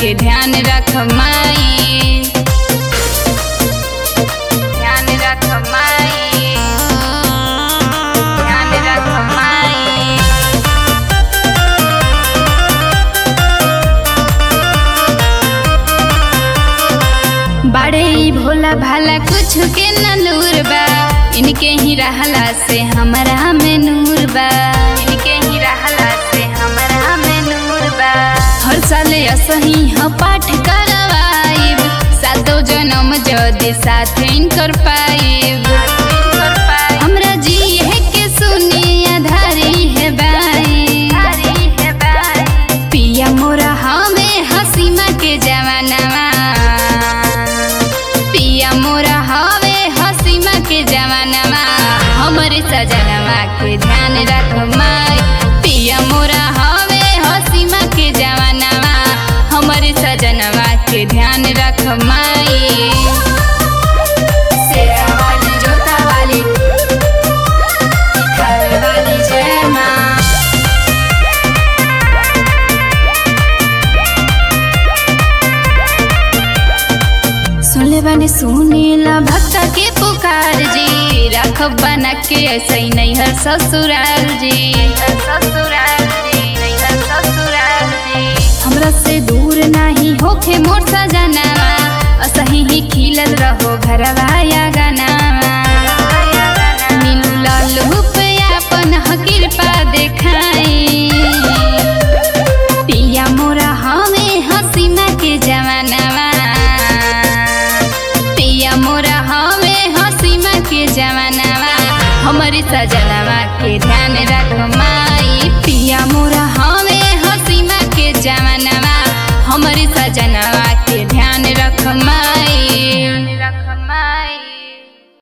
के ध्यान रख माई ध्यान रख माई ध्यान रख माई बड़े ही भोला भाला कुछ के न लूर बा इनके ही रहला से हमरा में नूर बा इनके ही रहला से हमरा में नूर बा हर साल असही ह पाठ करवाइब सातो जन्म जदि साथ इनकर पाइब हमरा जी है के सुनी आधारी है बाई पिया मोरा हमें हसीमा के जवानवा पिया मोरा हवे हसीमा के जवानवा हमरे सजनवा के ध्यान रख माई पिया मोरा हवे हसीमा के जवानवा हमरे सजनवा के ध्यान रख माई शेरा वाली जोता वाली घर वाली जय माँ सुनले बानी सुनीला भक्त के पुकार जी रख बना के ऐसे ही नहीं हर ससुराल जी ससुराल जी नहीं हर ससुराल जी हमरा से दूर नहीं होखे मोर सजनवा असही ही खिलल रहो घरवा या गाना